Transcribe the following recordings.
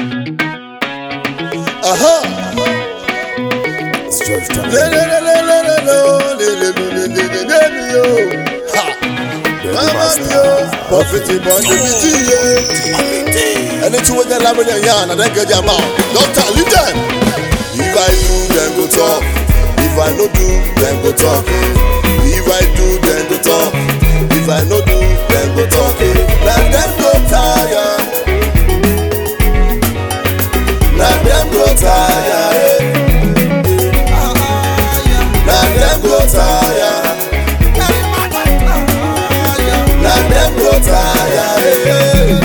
Aha. It's George Le Thomas. le le le le le lo, le le le le le le le le yo. Ha. Mama mi yo, bọ́fìtì bọ́ndì mi ti yé. Ẹni tí wọ́n jẹ́ lábẹ́lẹ̀ yẹn àná dẹ́gẹ́ jẹ́ àmà. Dọ́kítà Lídẹ̀n. If I do, then go talk. If I no do, then go talk. If I do, then go talk. If I no do, then go talk. Na dem go tire. Na dem go tire. Na dem go tire. Na dem go tire.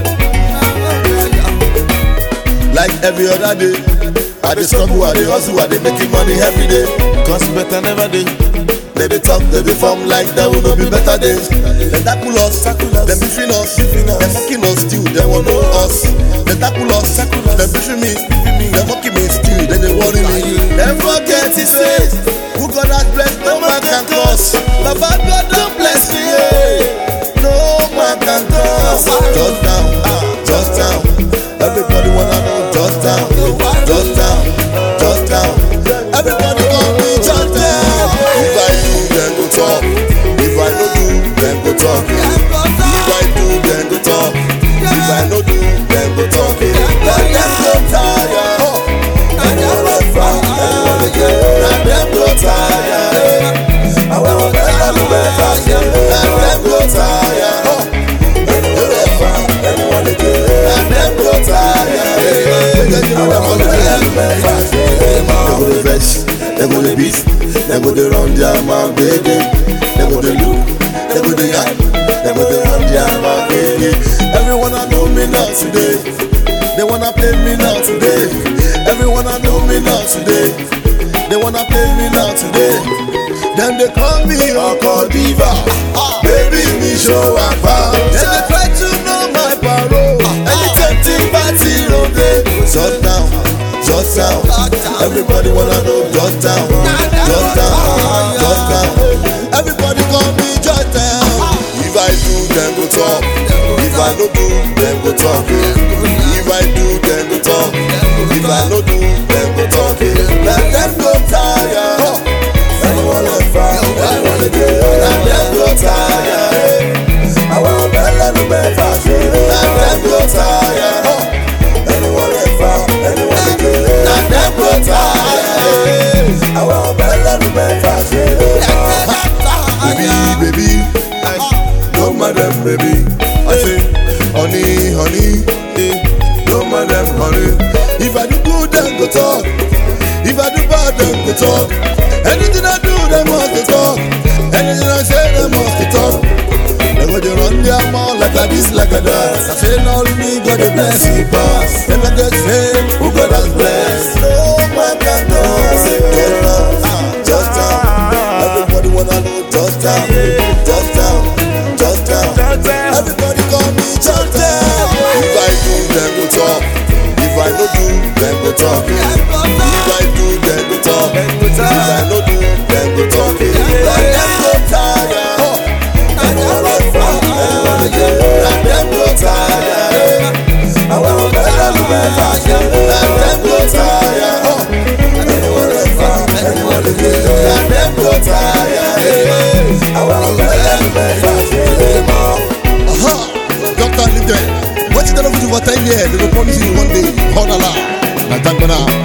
Like every other day, I dey struggle, I dey hustle, I dey making money every day. Cause better never dey. They dey talk, they dey form like there will no be better days. They tackle us, them beefing us, them mocking us still, they want know us. They tackle us, them beefing me, they mocking me still, then they worry me. Them forget it says, who God has blessed, no man can curse. Baba God don't bless me, yeah. no man can curse. Just down, just down, everybody wanna know just down, just down, just down. Everybody call me just down. If I do, then go talk. If I no do, then go talk. If I do, then go talk. If I no do, then go talk. Let them go tired. Anyone will fight, anyone will get. Let them go tired. I want them to be fast. Let them go tired. Anyone will fight, anyone will get. Let them go tired. I want them to be fast. They go to vex, they go to beat, they go to run their mouth, baby. They go to look, they go to yak, they go to run their mouth, baby. Everyone I know me now today. They wanna play me now today. Everyone I know me now today. They wanna play me now today. Then they call me Uncle Diva. Baby, me show up. Then they try to know my parole. Anytime think party no day. Shut down, shut down. Everybody wanna know just down, just down, just down. Everybody call me just down. If I do, then go talk. If I no do, then go talk. If I do, then go talk. If I no do, then go talk. Let them go tired. Anyone left fire, anyone again. Let them go tired. I want better, no better. Let them go tired. Anyone left fire, anyone again. Let them go tired. I want better, no better. Baby, baby, no madam, baby. I say, honey, honey, eh, no madam, honey. If I do good, then go talk. If I do bad, then go talk. Anything I do, they must to talk. Anything I say, they must to talk. They go to run their mouth like a this, like a that. I say, now me, God the bless you, pass. Never get fame, who God has blessed. No man can do. I say, just down, just down. Everybody wanna know just down, just down, just down. Everybody call me just down. If I do, then go talk. If I no do, then go talk. If I do, then go talk. If I no do, then go talk. Let them go tired. Anyone like fun, anyone again. Let them go tired. I want better, better. Let them go tired. Anyone like fun, anyone again. Let them go tired. I want better, better. Aha, Dr. Linden. What you done do for 10 years? They will promise you one day. Hold on. Now, thank God now.